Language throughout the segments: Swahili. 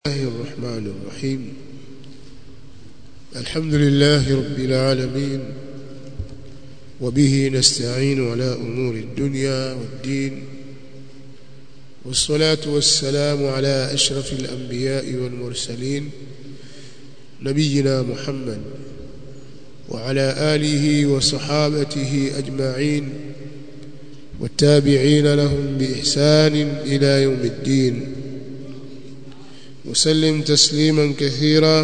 الله الرحمن الرحيم الحمد لله رب العالمين وبه نستعين على أمور الدنيا والدين والصلاة والسلام على أشرف الأنبياء والمرسلين نبينا محمد وعلى آله وصحابته أجمعين والتابعين لهم بإحسان إلى يوم الدين وسلم تسليما كثيرا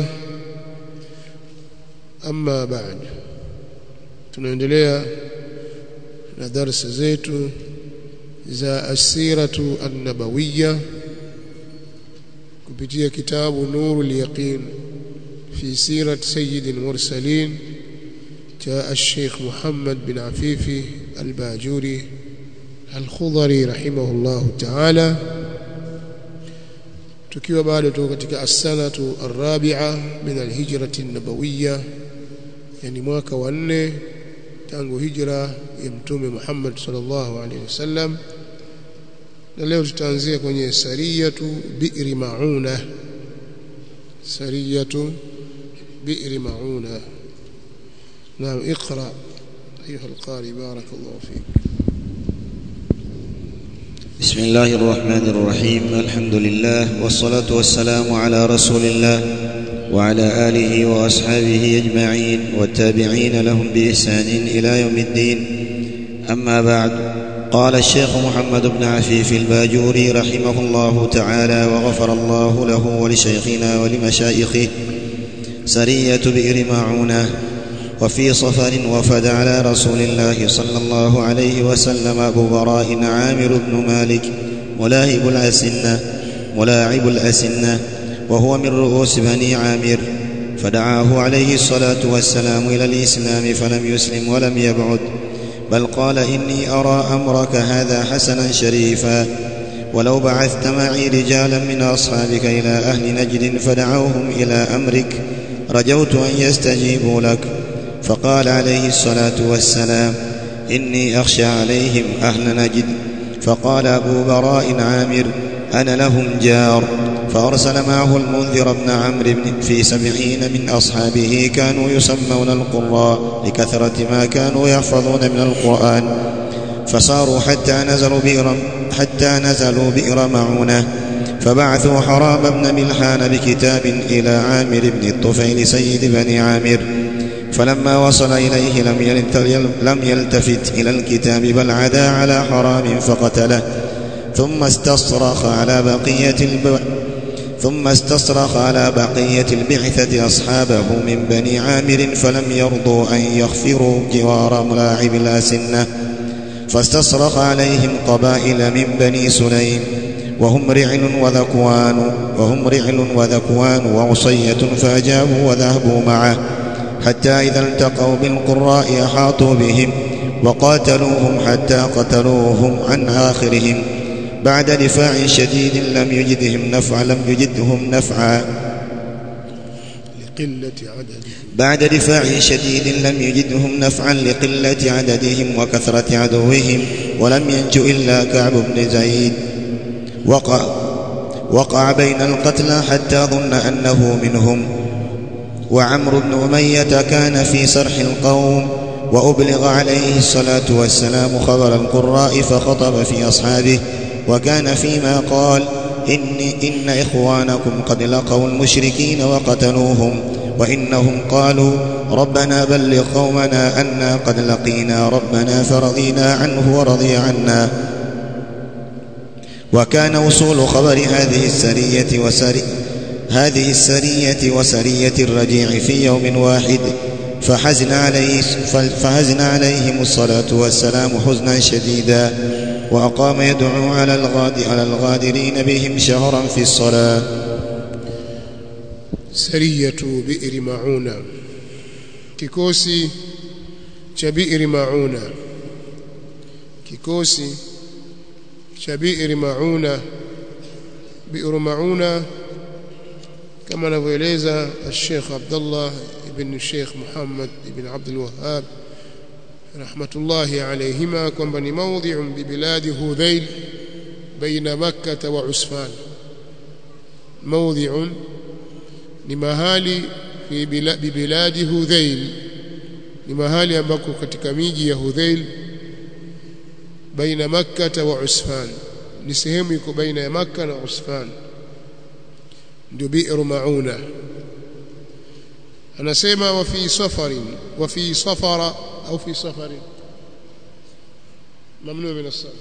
أما بعد tunaendelea na darasa zetu za asiratu an-nabawiyya kupitia kitabu nurul yaqin fi sirat sayyid al-mursalin cha al-sheikh Muhammad bin Afifi al-Bajuri al-Khudari rahimahullah ta'ala tukiwa bado tuko katika as-sanatu ar-rabi'a min al-hijrati an-nabawiyya yani mwaka wa nne tangu hijra ya mtume Muhammad sallallahu alaihi wasallam na leo tutaanzia kwenye sariyatu bi'ri mauna sariyatu bi'ri mauna naam اقرا ايها القارئ بارك الله فيك بسم الله الرحمن الرحيم الحمد لله والصلاة والسلام على رسول الله وعلى آله وأصحابه أجمعين والتابعين لهم بإحسان إلى يوم الدين أما بعد قال الشيخ محمد بن عفيف الباجوري رحمه الله تعالى وغفر الله له ولشيخنا ولمشايخه سرية بئر معونة وفي صفر وفد على رسول الله صلى الله عليه وسلم أبو براء عامر بن مالك ملاهب الأسنة ملاعب الأسنة وهو من رؤوس بني عامر فدعاه عليه الصلاة والسلام إلى الإسلام فلم يسلم ولم يبعد بل قال إني أرى أمرك هذا حسنا شريفا ولو بعثت معي رجالا من أصحابك إلى أهل نجد فدعوهم إلى أمرك رجوت أن يستجيبوا لك فقال عليه الصلاة والسلام إني أخشى عليهم أهل نجد فقال أبو براء عامر أنا لهم جار فأرسل معه المنذر بن عمرو في سبعين من أصحابه كانوا يسمون القراء لكثرة ما كانوا يحفظون من القرآن فصاروا حتى نزلوا بئر حتى نزلوا بئر معونة فبعثوا حرام بن ملحان بكتاب إلى عامر بن الطفيل سيد بني عامر فلما وصل إليه لم لم يلتفت إلى الكتاب بل عدا على حرام فقتله ثم استصرخ على بقية الب... ثم استصرخ على بقية البعثة أصحابه من بني عامر فلم يرضوا أن يغفروا جوار ملاعب الأسنة فاستصرخ عليهم قبائل من بني سليم وهم رعل وذكوان وهم رعل وذكوان وعصية فأجابوا وذهبوا معه حتى إذا التقوا بالقراء أحاطوا بهم وقاتلوهم حتى قتلوهم عن آخرهم بعد دفاع شديد لم يجدهم نفعا لم يجدهم نفعا لقلة عدد بعد دفاع شديد لم يجدهم نفعا لقلة عددهم وكثرة عدوهم ولم ينج إلا كعب بن زيد وقع وقع بين القتلى حتى ظن أنه منهم وعمرو بن أمية كان في سرح القوم وأبلغ عليه الصلاة والسلام خبر القراء فخطب في أصحابه وكان فيما قال إن, إن إخوانكم قد لقوا المشركين وقتلوهم وإنهم قالوا ربنا بلغ قومنا أنا قد لقينا ربنا فرضينا عنه ورضي عنا وكان وصول خبر هذه السرية وسري هذه السرية وسرية الرجيع في يوم واحد فحزن عليه فحزن عليهم الصلاة والسلام حزنا شديدا وأقام يدعو على الغاد على الغادرين بهم شهرا في الصلاة سرية بئر معونة kikosi cha bi'ri mauna kikosi cha bi'ri mauna bi'ru mauna kama anavyoeleza Sheikh Abdullah ibn Sheikh Muhammad ibn Abdul Wahhab rahmatullahi alayhima kwamba ni maudhi'un bi biladi Hudhail baina Makkah wa Usfan mawdhi'un ni mahali fi biladi hudhail ni mahali ambako katika miji ya hudhail baina makkah wa usfan ni sehemu iko baina ya makkah na usfan ndio bi'ru mauna anasema wa fi safarin wa fi safara au fi safarin mamnu min as-sarf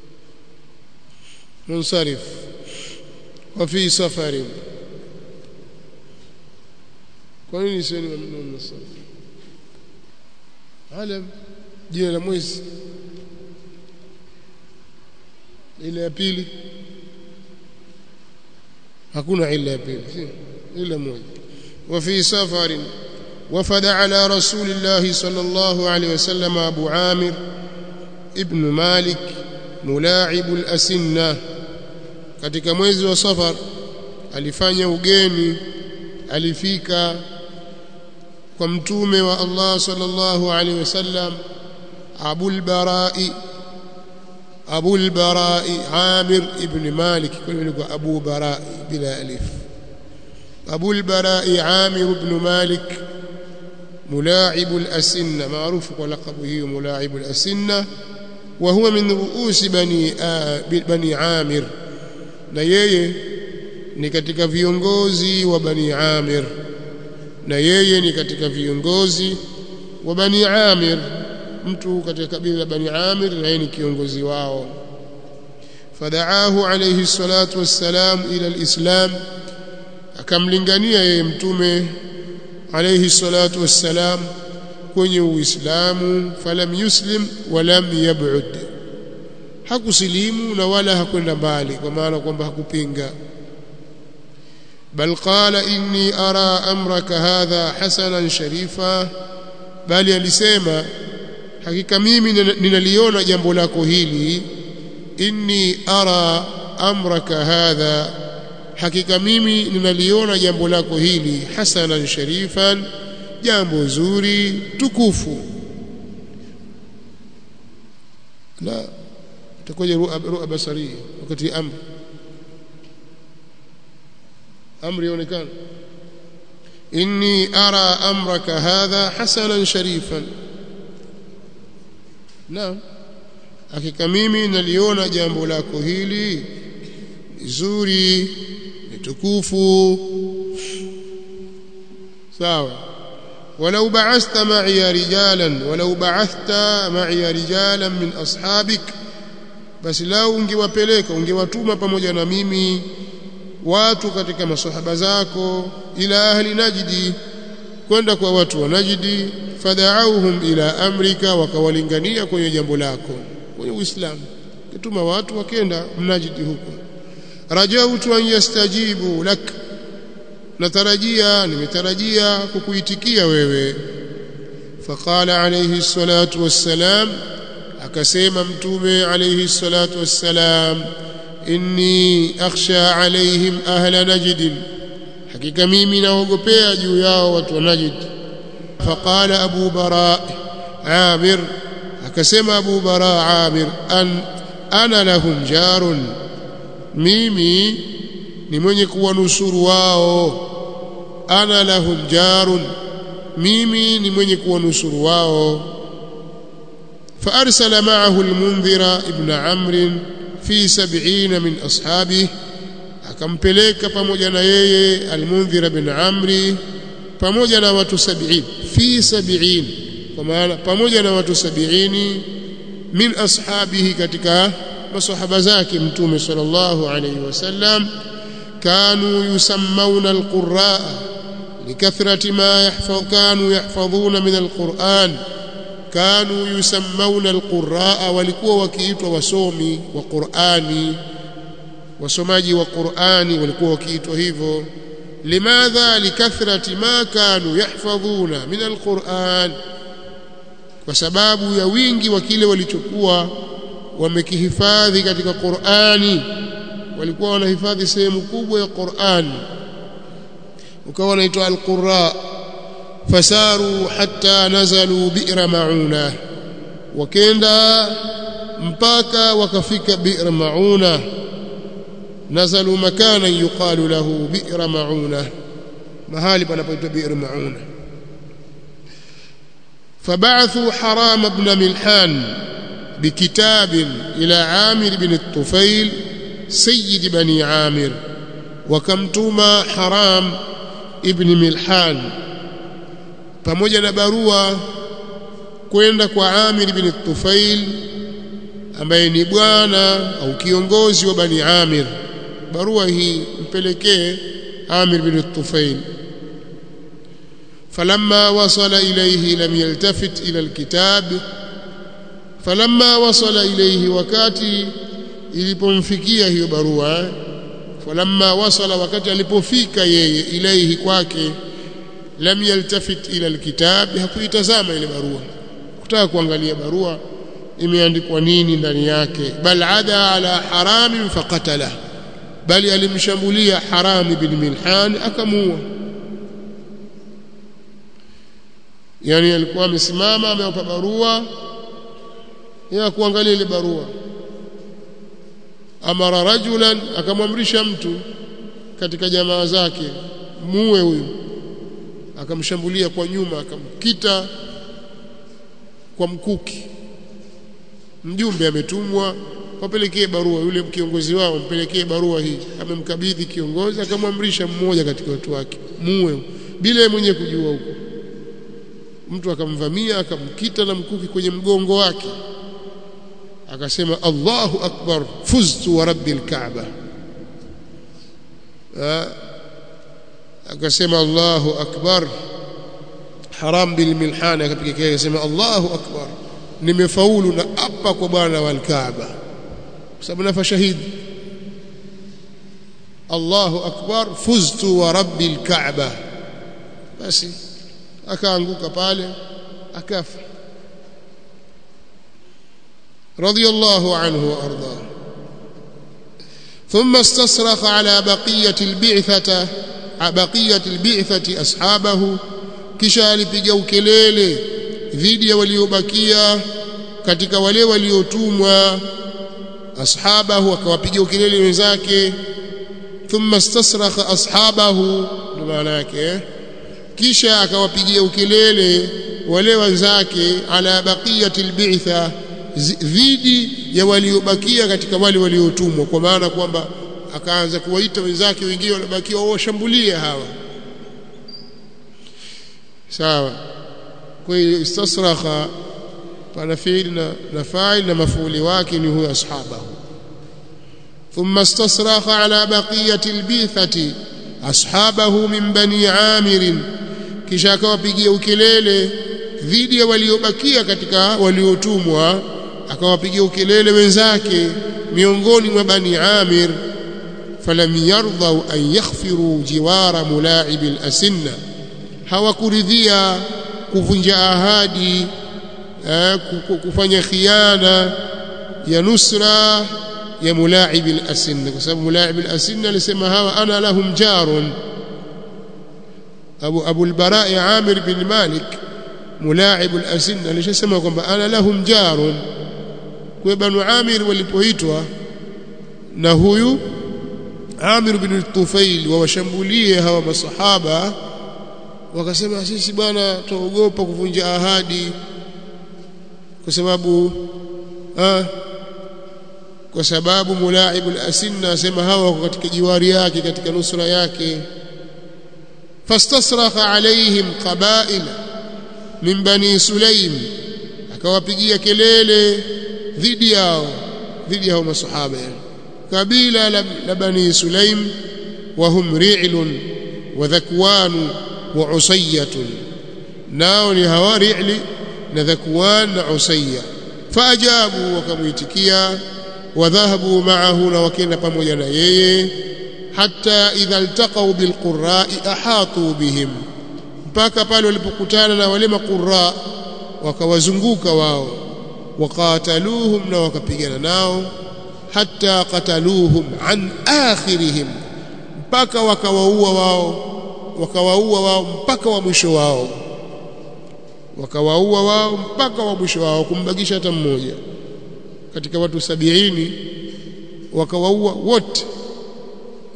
munsarif wa fi safarin kwa nini sio mamnu min as-sarf alam jina la mwezi ile ya pili hakuna ila ya pili si ila moja وفي سفر وفد على رسول الله صلى الله عليه وسلم أبو عامر ابن مالك ملاعب الأسنة katika mwezi wa safar alifanya ugeni alifika kwa mtume wa Allah sallallahu alaihi wasallam Abul Barai Abul Barai Amir ibn Malik kwa Abu Barai bila alif أبو البراء عامر بن مالك ملاعب الأسنة معروف ولقبه ملاعب الأسنة وهو من رؤوس بني آ... بني عامر na yeye ni katika viongozi wa bani Amir na yeye ni katika viongozi wa bani Amir mtu katika kabila la bani Amir na yeye ni kiongozi wao fadaahu alayhi salatu wassalam ila alislam akamlingania yeye mtume alayhi salatu wassalam kwenye uislamu falam yuslim walam yab'ud hakusilimu na wala hakwenda mbali kwa maana kwamba hakupinga bal qala inni ara amraka hadha hasanan sharifa bali alisema hakika mimi ninaliona jambo lako hili inni ara amraka hadha hakika mimi ninaliona jambo lako hili hasanan sharifan jambo zuri tukufu la takoje ru'a basari wakati amri amri yaonekana inni ara amraka hadha hasanan sharifan naam hakika mimi naliona jambo lako hili zuri tukufu sawa ولو بعثت معي رجالا ولو بعثت معي رجالا من أصحابك basi lau ungewapeleka ungewatuma pamoja na mimi watu katika masahaba zako ila ahli najdi kwenda kwa watu wa najdi fada'auhum ila amrika wakawalingania kwenye jambo lako kwenye uislamu kituma watu wakenda mnajidi huko rajautu an yastajibu lak natarajia nimetarajia kukuitikia wewe faqala alayhi salatu wassalam akasema mtume alayhi salatu wassalam inni akhsha alaihim ahla najd hakika mimi naogopea juu yao watu wa najd faqala abu bara amir akasema abu bara amir an ana lahum jarun mimi ni mwenye kuwanusuru wao ana lahum jarun mimi ni mwenye kuwanusuru wao فأرسل معه المنذر ابن عمرو في سبعين من أصحابه akampeleka pamoja na yeye almundhir bin amri pamoja na watu 70 fi 70 kwa maana pamoja na watu 70 min ashabihi katika masahaba zake mtume sallallahu alayhi wasallam kanu yusammuna alquraa likathrati ma yahfaz kanu yahfadhuna min alquran kanu yusammuna alquraa walikuwa wakiitwa wasomi wa Qur'ani wasomaji wa Qur'ani walikuwa wakiitwa hivyo limadha likathrati ma kanu yahfadhuna min alquran kwa sababu ya wingi wa kile walichokuwa wamekihifadhi katika Qur'ani walikuwa wanahifadhi sehemu kubwa ya Qur'ani ukawa wanaitwa alqurra fasaru hatta nazalu bi'ra mauna wakenda mpaka wakafika bi'ra mauna nazalu makana yuqalu lahu bi'ra mauna mahali panapoitwa bi'r mauna فبعثوا حرام بن ملحان بكتاب إلى عامر بن الطفيل سيد بني عامر وكمتما حرام ابن ملحان pamoja na barua kwenda kwa Amir bin Tufail ambaye ni bwana au kiongozi wa Bani Amir barua hii mpelekee Amir bin Tufail فلما وصل إليه لم يلتفت إلى الكتاب فلما وصل إليه wakati ilipomfikia hiyo barua falamma wasala wakati alipofika yeye ilaihi kwake lam yaltafit ila alkitab hakuitazama ile barua kutaka kuangalia barua imeandikwa nini ndani yake bal ada ala haram faqatala bali alimshambulia haram bin milhan akamuua yani alikuwa amesimama amewapa barua ya kuangalia ile barua amara rajulan akamwamrisha mtu katika jamaa zake muue huyu akamshambulia kwa nyuma akamkita kwa mkuki mjumbe ametumwa wapelekee barua yule kiongozi wao mpelekee barua hii amemkabidhi kiongozi akamwamrisha mmoja katika watu wake muue bila mwenye kujua huko mtu akamvamia akamkita na mkuki kwenye mgongo wake akasema Allahu akbar fuztu wa rabbil kaaba akasema Allahu akbar haram bil milhan akapiga kelele akasema Allahu akbar nimefaulu na apa kwa bwana wal kaaba kwa sababu nafa shahidi Allahu akbar fuztu wa rabbil kaaba basi akaanguka pale akafa رضي الله عنه وارضاه ثم استصرخ على بقيه البعثه بقيه البعثه اصحابه kisha alipiga ukelele dhidi ya waliobakia katika wale waliotumwa ashabahu akawapiga ukelele wenzake thumma istasrakha ashabahu ndio maana yake kisha akawapigia ukelele wale wenzake ala baqiyati albi'tha dhidi ya waliobakia katika wale waliotumwa kwa maana kwamba akaanza kuwaita wenzake wengine waliobakia washambulie hawa sawa kwa hiyo istasrakha pana fi'il na, na fa'il na mafuuli wake ni huyo ashabahu ثم استصرخ على بقية البيثة أصحابه من بني عامر kisha akawapigia ukelele dhidi ya waliobakia katika waliotumwa akawapigia ukelele wenzake miongoni mwa bani Amir falam yardau an yakhfiru jiwara mulaib al-asinna hawakuridhia kuvunja ahadi eh, kufanya khiana ya nusra ya mulaib al-asinna kwa sababu mulaib al-asinna alisema hawa ana lahum jarun Abu Abu al-Bara' Amir bin Malik mulaib al-asinna alishasema kwamba ana lahum jarun kwa banu Amir walipoitwa na huyu Amir bin Tufail wawashambulie hawa masahaba wakasema sisi bwana tuogopa kuvunja ahadi kwa sababu ah, kwa sababu mulaib al-asinna asema hawa wako katika jiwari yake katika nusra yake fastasrakha alaihim qabaila min bani sulaim akawapigia kelele dhidi yao dhidi yao masahaba yani kabila la, la bani sulaim wa hum ri'lun wa dhakwan wa usayatun nao ni hawa ri'li na dhakwan na usayya faajabu wakamuitikia wadhahabu ma'ahu na wakenda pamoja na yeye hatta idha iltaqaw bilqurra'i ahatu bihim mpaka pale walipokutana na wale maqurra wakawazunguka wao waqataluhum na wakapigana nao hatta qataluhum an akhirihim mpaka wakawaua wao wakawaua wao mpaka wa mwisho wao wakawaua wao mpaka wa mwisho wao kumbakisha hata mmoja katika watu sabiini wakawaua wote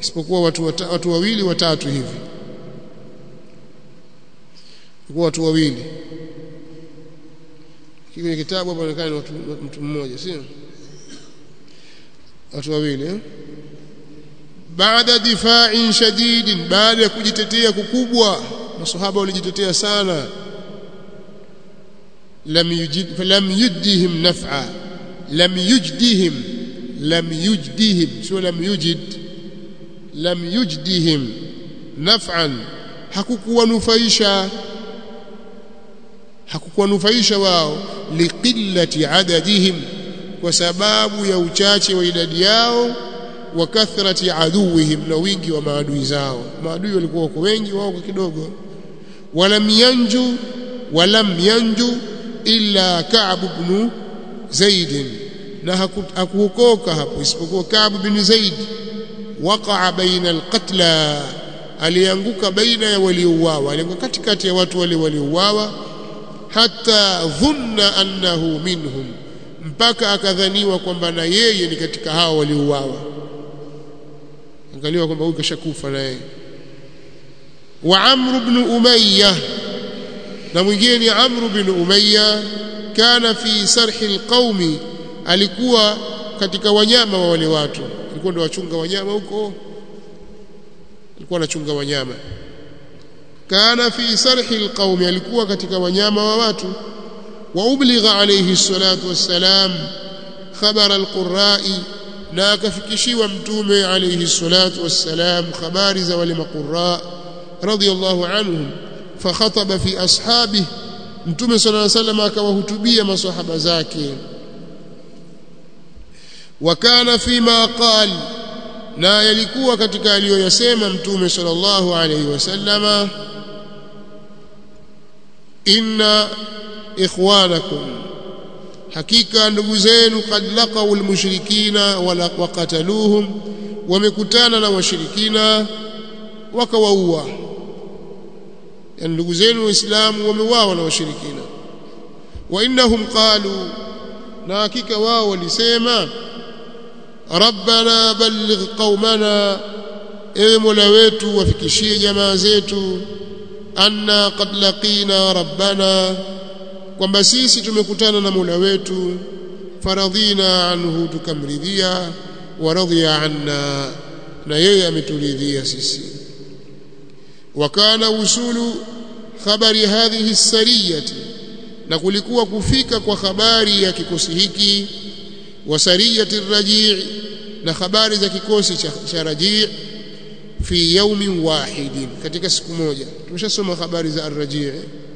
isipokuwa watu wata, watu wawili watatu hivi kwa watu wawili kwenye kitabu hapo inaonekana watu mtu mmoja sio watu wawili eh? baada difa'in shadidin baada ya kujitetea kukubwa masahaba walijitetea sana lam yujid lam yujdihim naf'a lam yujdihim lam yujdihim sio lam yujid lam yujdihim naf'an hakukuwanufaisha hakukuwanufaisha wao liqillati adadihim kwa sababu ya uchache wa idadi yao wa kathrati aduwihim na wingi wa maadui zao maadui walikuwa wako wengi wao kwa kidogo walam yanju walam yanju illa Ka'b ibn Zaid na hakuokoka hapo isipokuwa Ka'b ibn Zaid waqa'a baina alqatla alianguka baina ya waliouawa alianguka katikati ya watu wale waliouawa hata dhunna annahu minhum mpaka akadhaniwa kwamba na yeye ni katika hao waliouawa angaliwa kwamba huyu kashakufa na yeye wa Amr ibn Umayyah na mwingine ni Amr ibn Umayya kana fi sarhi alqaumi alikuwa katika wanyama wa wale watu alikuwa ndo wachunga wanyama huko alikuwa anachunga wanyama kana fi sarhi alqaumi alikuwa katika wanyama wa watu wa ubligha alayhi salatu wassalam khabara alqurra'i na akafikishiwa mtume alayhi salatu wassalam habari za wale maqurra radiyallahu anhum fakhataba fi ashabihi mtume sallallahu alayhi wasallam akawahutubia maswahaba zake wakana fima qal na yalikuwa katika aliyoyasema mtume sallallahu alayhi wasallama inna ikhwanakum hakika ndugu zenu kad laqaw almushrikina wa qataluhum wamekutana na washirikina wakawaua yani ndugu zenu waislamu wameuawa na washirikina wa innahum qalu na hakika wao walisema rabbana balligh qaumana ewe mola wetu wafikishie jamaa zetu anna qad laqina rabbana kwamba sisi tumekutana na mola wetu faradhina anhu tukamridhia wa radhiya anna na yeye ameturidhia sisi wakana usulu khabari hadhihi sariyati na kulikuwa kufika kwa habari ya kikosi hiki wa sariyati rajii na habari za kikosi cha, cha rajii fi yaumin wahidin katika siku moja tumeshasoma habari za arrajii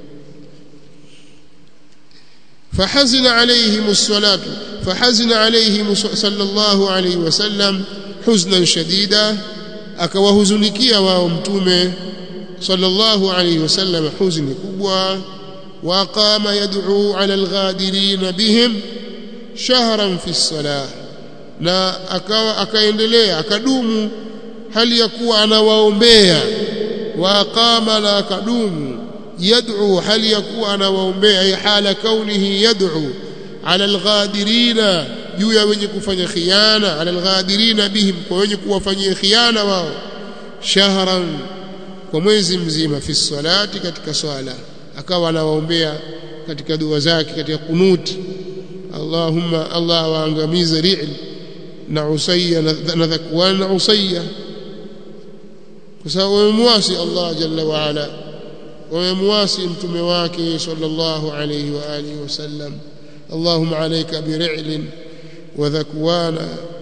فحزن عليهم الصلاة فحزن عليهم صلى الله عليه وسلم حزنا شديدا akawahuzunikia wao mtume sallallahu alayhi wasallam huzuni kubwa waqama yad'u ala alghadirin bihim shahran fi salah na akawa akaendelea akadumu hali ya kuwa anawaombea waqama na akadumu yad'u hali ya kuwa anawaombea hala kaunihi yad'u ala alghadirina juu ya wenye kufanya khiana ala alghadirina bihim kwa wenye kuwafanyia khiana wao shahran kwa mwezi mzima fi salati katika swala akawa anawaombea katika dua zake katika kunuti Allahumma Allah waangamize Ri'l na Usayya na Dhakwan na Usayya kwa sababu wamemwasi Allah jalla wa ala wamemwasi mtume wake sallallahu alayhi wa alihi wasallam اللهم عليك برعل وذكوان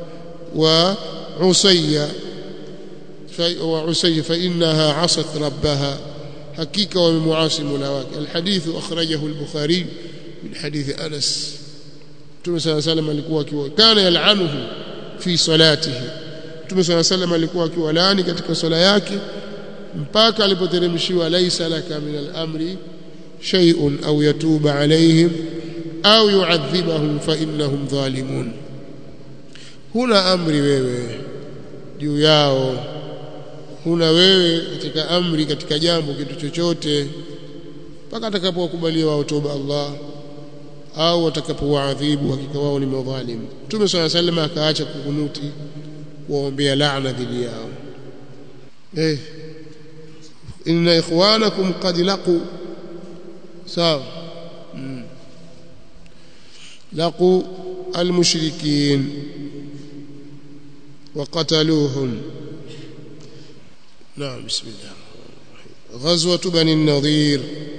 وعصي وعصي فإنها عصت ربها حقيقة ومعاصي ملاواك الحديث أخرجه البخاري من حديث أنس Mtume صلى الله عليه وسلم alikuwa akiwa kana yal'anuhu fi salatihi Mtume صلى الله عليه وسلم alikuwa akiwalaani katika swala yake mpaka alipoteremshiwa laisa laka min al-amri shay'un aw yatuba alayhim au yuadhibahum fa innahum dhalimun huna amri wewe juu yao huna wewe katika amri katika jambo kitu chochote mpaka atakapowakubalia wao toba Allah au watakapowaadhibu hakika wao ni madhalim Mtume swalla sallam akaacha kukunuti kuwaombea laana dhidi yao eh inna ikhwanakum qad laqu sawa mm. laqu المشركين وقتلوهم نعم بسم الله غزوة بني النضير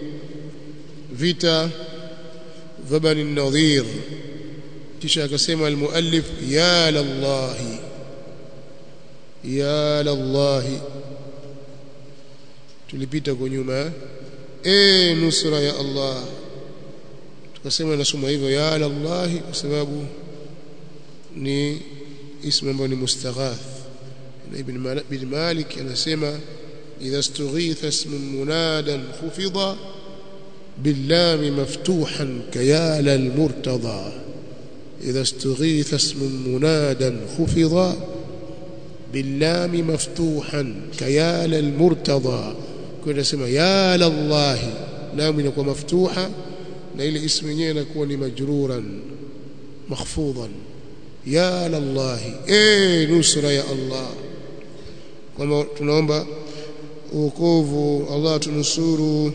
فيتا فبني النضير kisha akasema almuallif ya lallahi ya lallahi tulipita kwa nyuma eh nusra ya Allah tukasema nasoma hivyo ya lallahi kwa sababu ni ismu ambao ni mustaghath ibn ibn Malik anasema idha istughitha ismun munadan khufida باللام مفتوحا كيال المرتضى إذا استغيث اسم منادا خفض باللام مفتوحا كيال المرتضى كنا سمع يا لله لام inakuwa maftuha na ile ismu yenyewe inakuwa ni majruran makhfudan ya lallahi eh nusra ya Allah kama tunaomba wokovu Allah tunusuru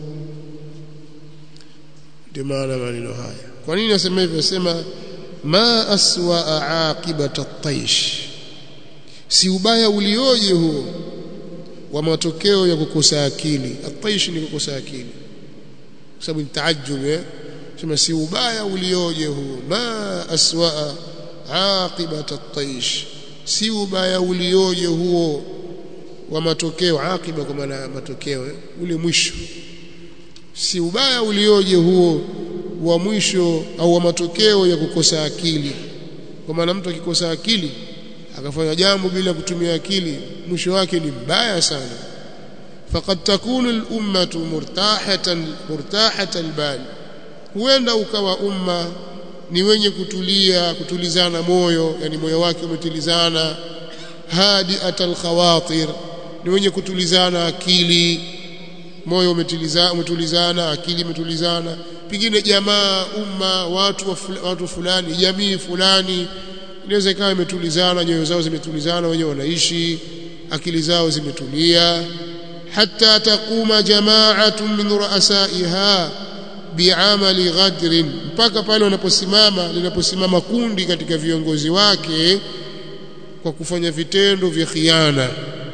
ndio maana maneno haya kwa nini nasema hivyo nasema ma aswa aqibata at-taish si ubaya ulioje huo wa matokeo ya kukosa akili at-taish ni kukosa akili kwa sababu ni taajjub eh sema si ubaya ulioje huo ma aswa aqibata at-taish si ubaya ulioje huo wa matokeo aqiba kwa maana matokeo eh? ule mwisho si ubaya ulioje huo wa mwisho au wa matokeo ya kukosa akili kwa maana mtu akikosa akili akafanya jambo bila kutumia akili mwisho wake ni mbaya sana faqad takunu al-ummatu murtahatan murtahatan bal huenda ukawa umma ni wenye kutulia kutulizana moyo yani moyo wake umetulizana hadi atal khawatir ni wenye kutulizana akili moyo umetulizana umetulizana akili imetulizana pengine jamaa umma watu wa fula, watu fulani jamii fulani inaweza ikawa imetulizana nyoyo zao zimetulizana wenyewe wanaishi akili zao zimetulia hatta taquma jama'atun min ru'asaiha bi'amali ghadrin mpaka pale wanaposimama linaposimama kundi katika viongozi wake kwa kufanya vitendo vya khiana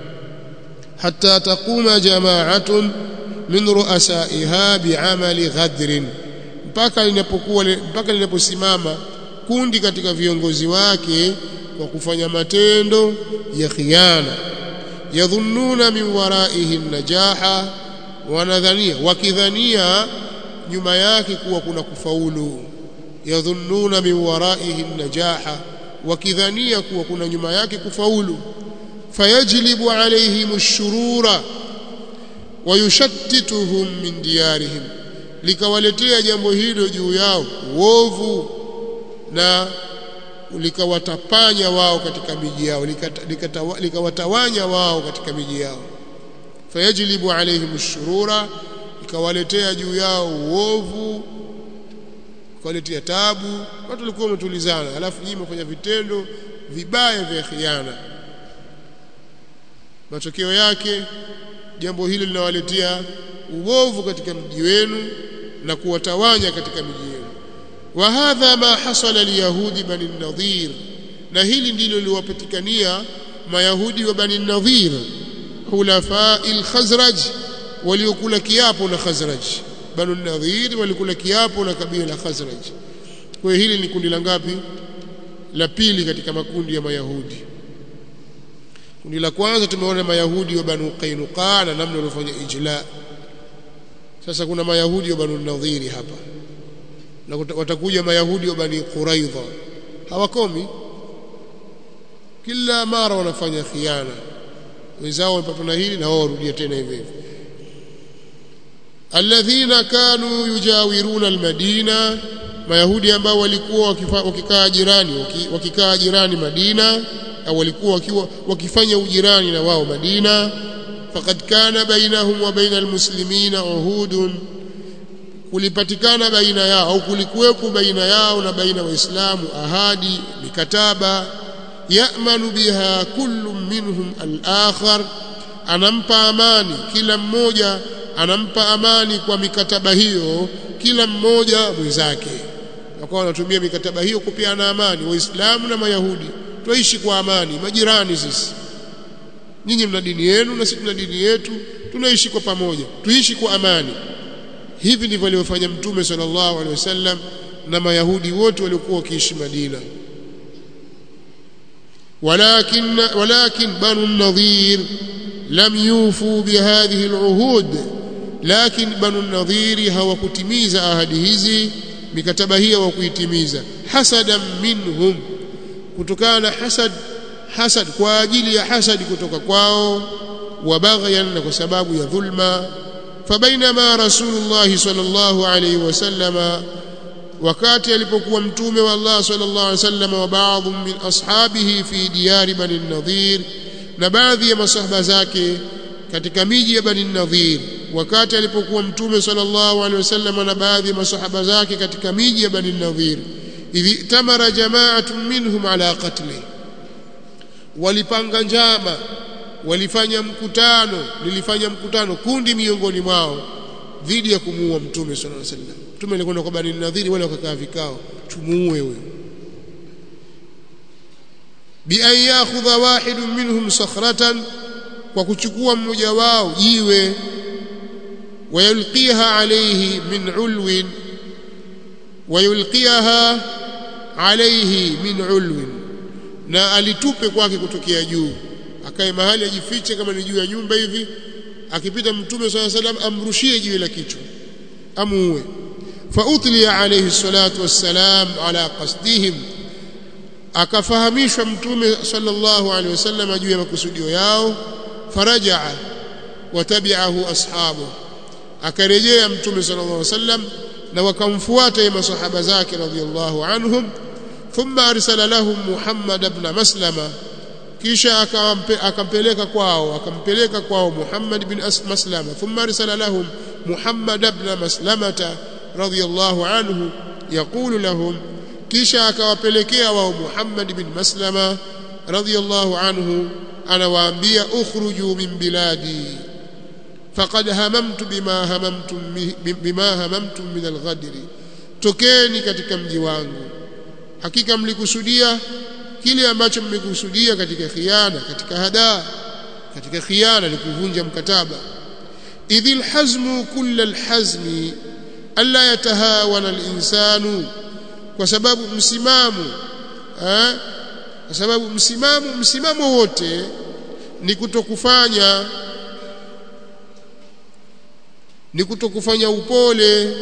hatta taquma jama'atun min ru'asaiha bi'amali ghadrin mpaka linapokuwa mpaka linaposimama kundi katika viongozi wake kwa kufanya matendo ya khiana yadhunnuna min waraihi najaha wanadhania wakidhania nyuma yake kuwa kuna kufaulu yadhunnuna min waraihi najaha wakidhania kuwa kuna nyuma yake kufaulu fayajlibu alaihim ash-shurura wayushattituhum min diyarihim likawaletea jambo hilo juu yao uovu na likawatapanya wao katika miji yao likawatawanya wao katika miji yao fayajlibu alaihim ash-shurura ikawaletea juu yao uovu ikawaletea tabu watu walikuwa wametulizana alafu nyinyi mfanya vitendo vibaya vya khiana matokeo yake jambo hilo linawaletea uovu katika mji wenu na kuwatawanya katika miji yenu wa hadha ma hasala liyahudi bani nadhir na hili ndilo liwapatikania mayahudi wa bani nadhir hulafa al-khazraj waliokula kiapo na khazraj bani nadhir walikula kiapo na kabila la khazraj kwa hiyo hili ni kundi la ngapi la pili katika makundi ya mayahudi kundi la kwanza tumeona mayahudi wa banu qainuqa na namna waliofanya ijla sasa kuna mayahudi wa banu nadhiri hapa na watakuja mayahudi wa bani quraidha hawakomi kila mara wanafanya khiana wenzao wamepatwa na hili na wao warudia tena hivyo hivyo alladhina kanu yujawiruna almadina mayahudi ambao walikuwa wakikaa jirani wakikaa jirani Madina au walikuwa wakiwa wakifanya ujirani na wao Madina faqad kana bainahum wa baina almuslimina uhudun kulipatikana baina yao au kulikuwepo baina yao na baina waislamu ahadi mikataba ya'manu biha kullu minhum al-akhar anampa amani kila mmoja anampa amani kwa mikataba hiyo kila mmoja mwenzake wakawa wanatumia mikataba hiyo kupeana amani waislamu na mayahudi tuishi kwa amani majirani sisi nyinyi mna dini yenu na sisi tuna dini yetu tunaishi kwa pamoja tuishi kwa amani hivi ndivyo alivyofanya mtume sallallahu alaihi wasallam na mayahudi wote waliokuwa wakiishi Madina ولكن ولكن بنو النضير لم يوفوا بهذه العهود لكن بنو النضير hawakutimiza ahadi hizi mikataba hii hawakuitimiza hasadan minhum kutokana na hasad hasad kwa ajili ya hasad kutoka kwao wa baghyan na kwa sababu ya dhulma fabainama rasulullah sallallahu alayhi wasallama wakati alipokuwa mtume wa Allah sallallahu alaihi wasallam wa baadhi min ashabihi fi diyari bani nadhir na baadhi ya masahaba zake katika miji ya bani nadhir wakati alipokuwa mtume sallallahu alaihi wasallam na baadhi ya masahaba zake katika miji ya bani nadhir idhi tamara jama'atun minhum ala qatli walipanga njama walifanya mkutano lilifanya mkutano kundi miongoni mwao dhidi ya kumuua mtume sallallahu alaihi wasallam mtume alikwenda kwa bani nadhiri wale wakakaa vikao tumuue huyo bi an yakhudha wahidun minhum sakhratan kwa kuchukua mmoja wao jiwe wayulqiha alayhi min ulwin wayulqiha alayhi min ulwin na alitupe kwake kutokea juu akae mahali ajifiche kama ni juu ya nyumba hivi akipita mtume swalla salam amrushie jiwe la kichwa amuue فأطلي عليه الصلاة والسلام على قصدهم akafahamishwa mtume sallallahu alaihi wasallam juu ya makusudio yao farajaa watabi'ahu ashabu akarejea mtume sallallahu alaihi wasallam na wakamfuata ya masahaba zake radhiyallahu anhum thumma arsala lahum Muhammad ibn Maslama kisha akampeleka kwao akampeleka kwao Muhammad ibn Maslama thumma arsala lahum Muhammad ibn Maslamata radhiyallahu anhu yaqulu lahum kisha akawapelekea wao Muhammad bin Maslama radhiyallahu anhu anawaambia ukhruju min biladi faqad hamamtu bima hamamtum bima hamamtum min alghadri tokeni katika mji wangu hakika mlikusudia kile ambacho mmekusudia katika khiana katika hadaa katika khiana ni kuvunja mkataba idhil hazmu kull alhazmi alla yatahawana alinsanu kwa sababu msimamo eh kwa sababu msimamo msimamo wote ni kutokufanya ni kutokufanya upole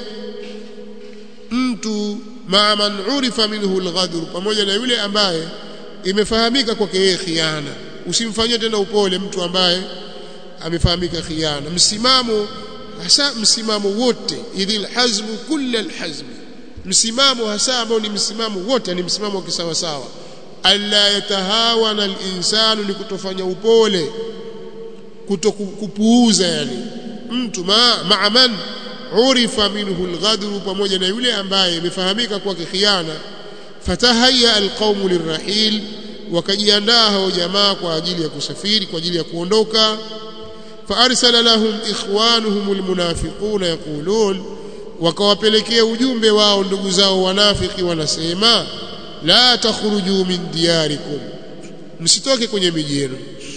mtu maa man urifa minhu alghadr pamoja na yule ambaye imefahamika kwake yeye khiana usimfanyie tena upole mtu ambaye amefahamika khiana msimamo hasa msimamo wote idhil hazmu kull alhazm msimamo hasa ambao ni msimamo wote ni msimamo wa kisawa sawa alla yatahawana alinsanu ni kutofanya upole kutokupuuza yani mtu ma ma'a man urifa minhu alghadru pamoja na yule ambaye imefahamika kwake khiana fatahaya alqaumu lirrahil wakajiandaa hao jamaa kwa ajili ya kusafiri kwa ajili ya kuondoka فارسل لهم اخوانهم المنافقون يقولون wakawapelekea ujumbe wao ndugu zao wanafiki wanasema la takhruju min diyarikum msitoke kwenye miji yenu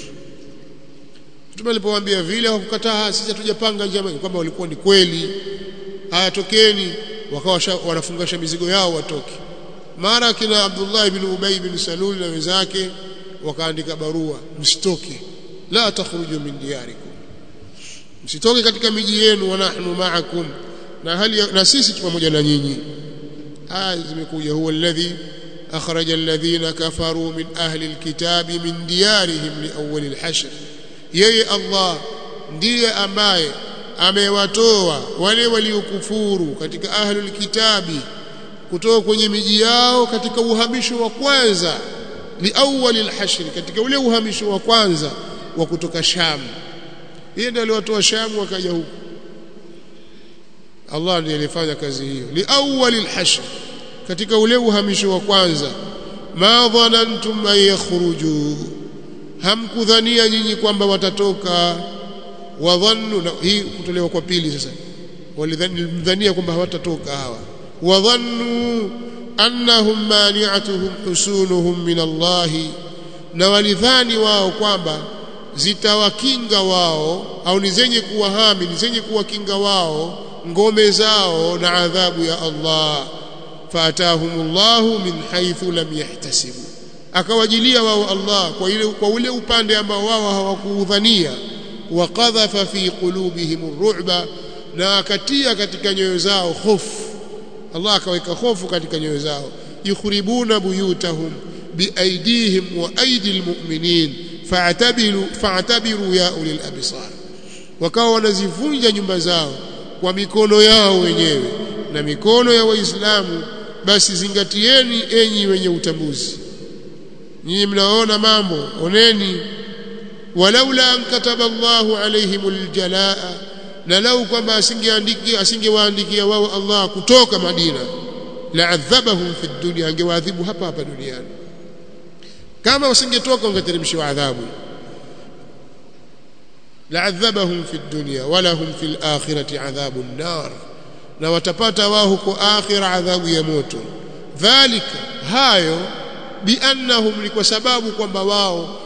Mtume alipowaambia vile hawakukataa sisi hatujapanga njama kwamba walikuwa ni kweli haya tokeni wakawa wanafungasha mizigo yao watoke mara kina Abdullah ibn Ubay ibn Salul na wenzake wakaandika barua msitoke la takhruju min diyarikum msitoke katika miji yenu wa nahnu ma'akum na hali na sisi pamoja na nyinyi aya zimekuja huwa alladhi akhraja alladhina kafaru min ahli alkitabi min diyarihim liawwal alhashr yeye Allah ndiye ambaye amewatoa wale waliokufuru katika ahli alkitabi kutoka kwenye miji yao katika uhamisho wa kwanza liawwal alhashr katika ule uhamisho wa kwanza wa kutoka Sham yeye ndiye aliwatoa Sham wakaja huku Allah ndiye alifanya kazi hiyo liawwali alhashr katika ule uhamisho wa kwanza ma dhanantum an yakhruju hamkudhania nyinyi kwamba watatoka wadhannu na hii kutolewa kwa pili sasa walidhania kwamba hawatatoka hawa wadhannu annahum mani'atuhum husunuhum min Allah na walidhani wao kwamba zitawakinga wao au ni zenye kuwahami ni zenye kuwakinga wao ngome zao na adhabu ya Allah faatahumullahu min haythu lam yahtasibu akawajilia wao Allah kwa ile kwa ule upande ambao wao hawakuudhania waqadhafa fi qulubihim ar-ru'ba na akatia katika nyoyo zao hofu Allah akaweka hofu katika nyoyo zao yukhribuna buyutahum biaidihim wa aidi almu'minin fa'tabiru fa'tabiru ya ulil absar wakawa wanazivunja nyumba zao kwa mikono yao wenyewe na mikono ya waislamu basi zingatieni enyi wenye utambuzi nyinyi mnaona mambo oneni walaula an kataba Allahu alaihimul jalaa na lau kwamba asingeandikia asingewaandikia wao Allah kutoka Madina la'adhabahum fi dunya angewaadhibu hapa hapa duniani kama wasingetoka ungeteremshiwa adhabu la'adhabahum fi dunya walahum fil akhirati adhabun nar na watapata wao huko akhira adhabu ya moto dhalika hayo biannahum ni kwa sababu kwamba wao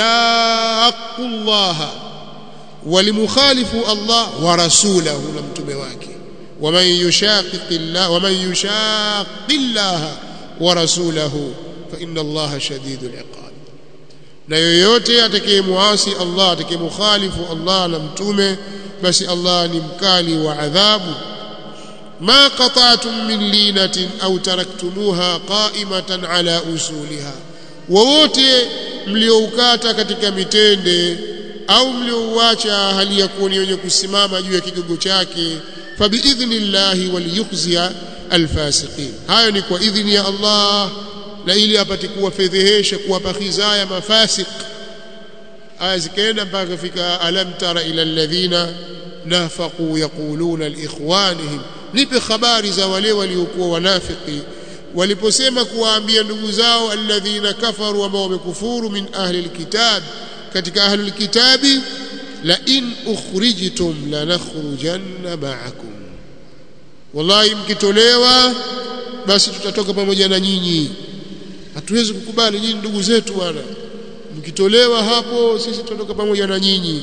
shaqullaha walimukhalifu Allah wa rasulahu na mtume wake waman yushaqiqillah waman yushaqillaha wa rasulahu fa inna Allah shadidul iqab na yoyote atakayemuasi Allah atakayemukhalifu Allah na mtume basi Allah ni mkali wa adhabu ما قطعتم من لينة أو تركتموها قائمة على أصولها wowote mlioukata katika mitende au mliouacha hali ya kuwa ni wenye kusimama juu ya kigogo chake fabiidhnillahi waliyukhzia alfasiqin hayo ni kwa idhni ya Allah na ili apate kuwafedhehesha kuwapa khizaya mafasiq aya zikaenda mpaka kufika alam tara ila alladhina nafaqu yaquluna liikhwanihim nipe habari za wale waliokuwa wanafiki waliposema kuwaambia ndugu zao alladhina kafaru ambao wamekufuru min ahli alkitab katika ahli alkitabi la in ukhrijtum lanakhrujanna ma'akum wallahi mkitolewa basi tutatoka pamoja na nyinyi hatuwezi kukubali nyinyi ndugu zetu bwana mkitolewa hapo sisi tutatoka pamoja na nyinyi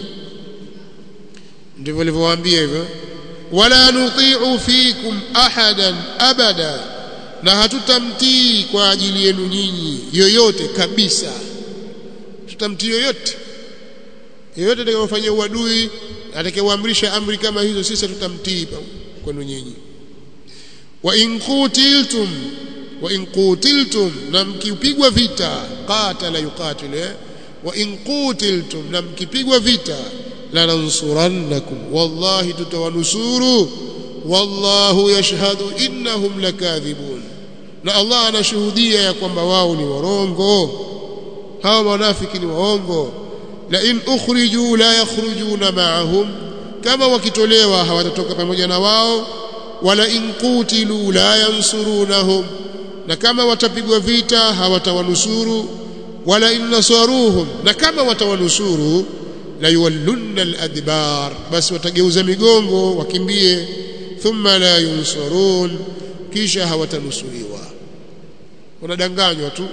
ndivyo walivyowaambia hivyo wala nuti'u fikum ahadan abada na hatutamtii kwa ajili yenu nyinyi yoyote kabisa tutamtii yoyote yoyote atakayofanyia uadui atakayeamrisha amri kama hizo sisi tutamtii kwenu nyinyi wa in qutiltum wa in qutiltum na mkipigwa vita qatala yuqatil wa in qutiltum na mkipigwa vita lanansurannakum wallahi tutawanusuru wallahu yashhadu innahum lakathibun na Allah anashuhudia ya kwamba wao ni warongo hawa wanafiki ni waongo la in ukhriju la yakhrujuna ma'ahum kama wakitolewa hawatatoka pamoja na wao wala in qutilu la yansurunahum na kama watapigwa vita hawatawanusuru wala in nasaruhum na kama watawanusuru la yuwallunna al-adbar basi watageuza migongo wakimbie thumma la yunsurun kisha hawatanusuriwa wanadanganywa tu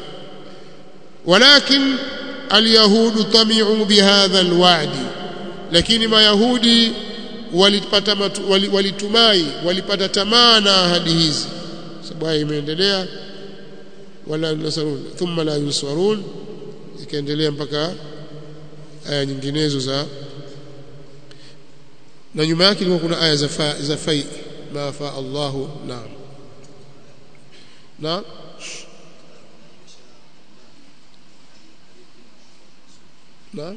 walakin alyahudu tami'u bihadha alwa'di lakini mayahudi walipata walitumai walipata tamaa na ahadi hizi sababu imeendelea wala nasarun thumma la yunsurun ikaendelea mpaka aya nyinginezo za na nyuma yake ilikuwa kuna aya za fa, za fai ma fa Allahu naam na na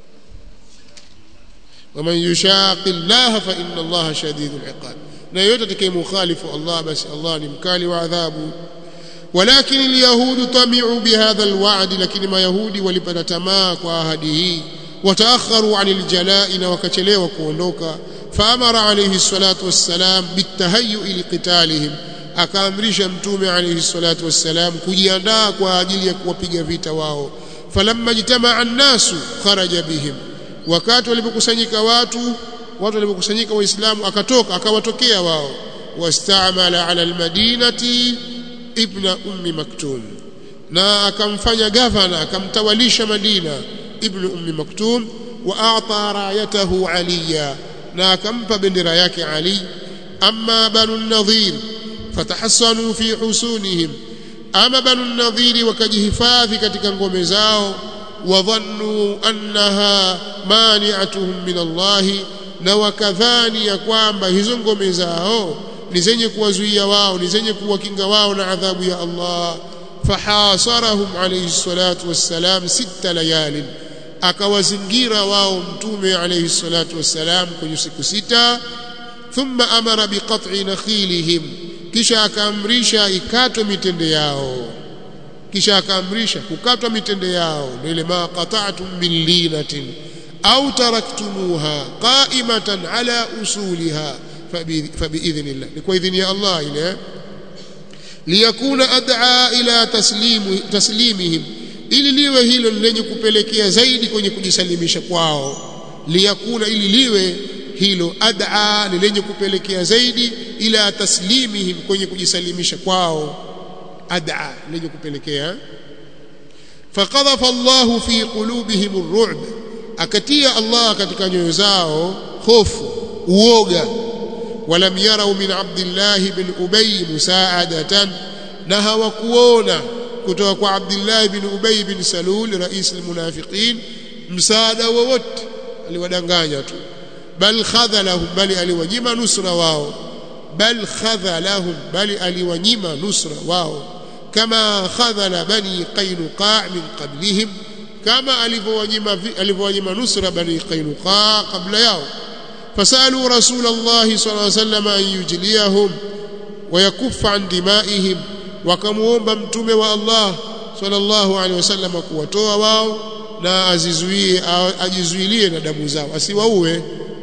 ومن يشاق الله فإن الله شديد العقاب na yote atakayemkhalifu Allah basi Allah ni mkali wa adhabu ولكن اليهود طمعوا بهذا الوعد لكن ما يهودي walipata tamaa kwa ahadi hii وتأخروا عن الجلاء وكچelewa kuondoka فأمر عليه الصلاة والسلام بالتهيؤ لقتالهم akaamrisha mtume alayhi salatu wassalam kujiandaa kwa ajili ya kuwapiga vita wao falamma jitamaa an-nasu kharaja bihim wakati walipokusanyika watu watu walipokusanyika waislamu akatoka akawatokea wao wastamala ala almadinati ibna ummi maktum na akamfanya gavana akamtawalisha madina ibn ummi maktum wa a'ta rayatahu aliya na akampa bendera yake ali amma banu nadhir fatahassanu fi husunihim ama banu nadhiri wakajihifadhi katika ngome zao wadhannu annaha mani'atuhum min Allah na wakadhani ya kwamba hizo ngome zao ni zenye kuwazuia wao ni zenye kuwakinga wao na adhabu ya Allah fahasarahum alayhi salatu wassalam sita layalin akawazingira wao mtume alayhi salatu wassalam kwenye siku sita thumma amara biqat'i nakhilihim kisha akaamrisha ikatwe mitende yao kisha akaamrisha kukatwa mitende yao ndio ile ma qata'tum min linatin au taraktumuha qa'imatan ala usuliha fabiidhnillah ni kwa idhini ya Allah ile liyakuna ad'a ila taslimu taslimihim ili liwe hilo lenye kupelekea zaidi kwenye kujisalimisha kwao liyakuna ili liwe hilo ad'a ni lenye kupelekea zaidi ila taslimihim kwenye kujisalimisha kwao ad'a lenye kupelekea faqadhafa Allahu fi qulubihim ar-ru'b akatia Allah katika nyoyo zao hofu uoga walam yarau min Abdullah bin Ubay musaadatan na hawakuona kutoka kwa Abdullah bin Ubay bin Salul rais almunafiqin msaada wowote aliwadanganya tu bal khadhalahum bali aliwanyima nusra wao bal khadhalahum bali aliwanyima nusra wao kama khadhala bani qainuqa min qablihim kama alivyowanyima alivyowanyima nusra bani qainuqa kabla yao fasalu rasul allah sallallahu alayhi wasallam an yujliyahum wa yakuffa an dimaihim wakamuomba mtume wa Allah sallallahu alaihi wasallam kuwatoa wao na azizuie ajizuilie na damu zao asiwaue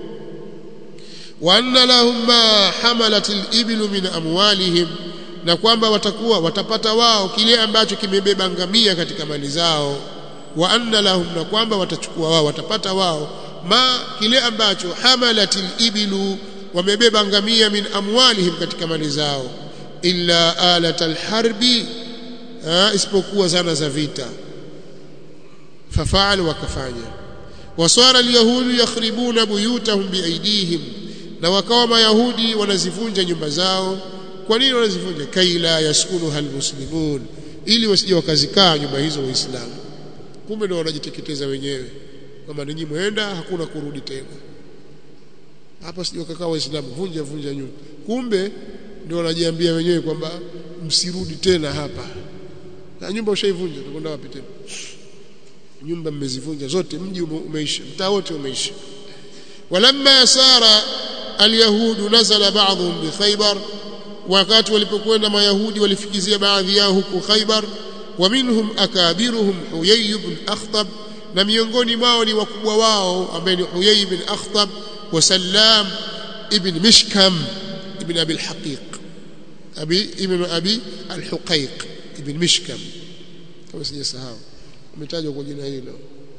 wa anna lahum ma hamalat al-ibl min amwalihim na kwamba watakuwa watapata wao kile ambacho kimebeba ngamia katika mali zao wa anna lahum na kwamba watachukua wao watapata wao ma kile ambacho hamalatil ibilu wamebeba ngamia min amwalihim katika mali zao illa alatal harbi isipokuwa zana za vita fafaal wakafanya wasara alyahudu yakhribuna buyutahum biaidihim na wakawa mayahudi wanazivunja nyumba zao kwa nini wanazivunja kaila yaskunuha almuslimun ili wasije wakazikaa nyumba hizo waislamu kumbe ndio wanajiteketeza wenyewe kama ninyi mwenda hakuna kurudi tena hapa sije wakakaa waislamu vunja vunja nyumba kumbe ndio wanajiambia wenyewe kwamba msirudi tena hapa na nyumba ushaivunja utakwenda wapi tena nyumba mmezivunja zote mji umeisha mtaa wote umeisha walamma yasara alyahudu nazala ba'dhum bi khaybar wakati walipokwenda mayahudi walifikizia baadhi yao huko khaybar wa minhum akabiruhum huyay ibn akhtab na miongoni mwao ni wakubwa wao ambaye ni huyay ibn akhtab wa sallam ibn mishkam ibn abi al-haqiq abi ibn abi al-huqaiq ibn mishkam kama sijasahau umetajwa kwa jina hilo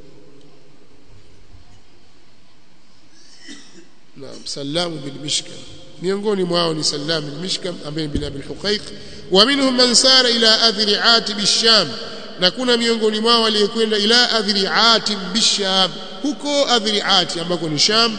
naam sallam bin mishkam miongoni mwao ni sallam bin mishkam ambaye bin abi al-huqaiq wa minhum man sara ila adhri atib ash-sham na kuna miongoni mwao waliokwenda ila adhri atib bisham huko adhri ati ambako ni sham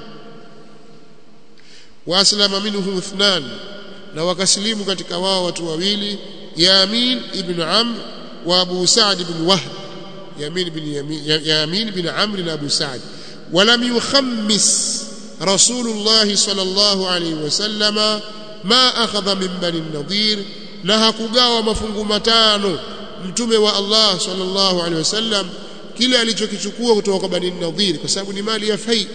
waslama minhum ithnan na wakasilimu katika wao watu wawili Yamin ibn Amr wa Abu Sa'd ibn Wahb Yamin ibn Yamin ibn Amr na Abu Sa'd ولم يخمس رسول الله صلى الله عليه وسلم ما أخذ من بني النضير na hakugawa mafungu matano mtume wa Allah sallallahu alaihi wasallam kile alichokichukua kutoka kwa bani nadhir kwa sababu ni mali ya fai